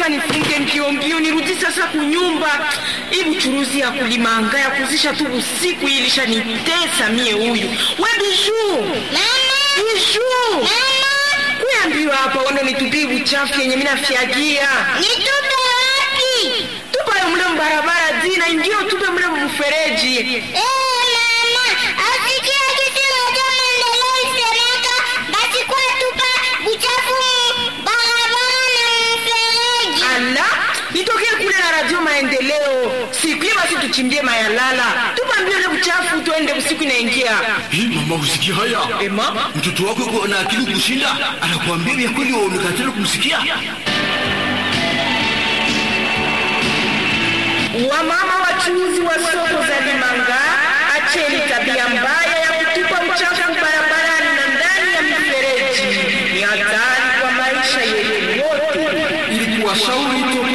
lazima nifunge mbio mbio nirudi sasa kunyumba. Hii buchuruzi ya kulimanga ya kuzisha tu usiku hii ilishanitesa mie huyu. We Bijuu, Bijuu, kuambiwa hapa wando nitupie buchafu yenye mina fyagia Nitupe wapi? tupayo mle mbarabara dina indio tupe mle mfereji. Eh, mama, asikia kitu moja maendeleo isemeka, basi kwa tupa buchafu mu barabara na mfereji. Ala, nitokee kule na radio maendeleo siku hiyo, basi tuchimbie mayalala, tupambie ule buchafu, tuende usiku inaingia. Hii mama, usikia haya? Ema, Mtoto wako yuko na akili kushinda, anakuambia vya kweli, waonekatana kumsikia. wamama wachuuzi wa soko za Limanga, acheni tabia mbaya ya kutupa uchafu barabarani na ndani ya mifereji. Ni hatari kwa maisha yetu wote. Ili kuwashauri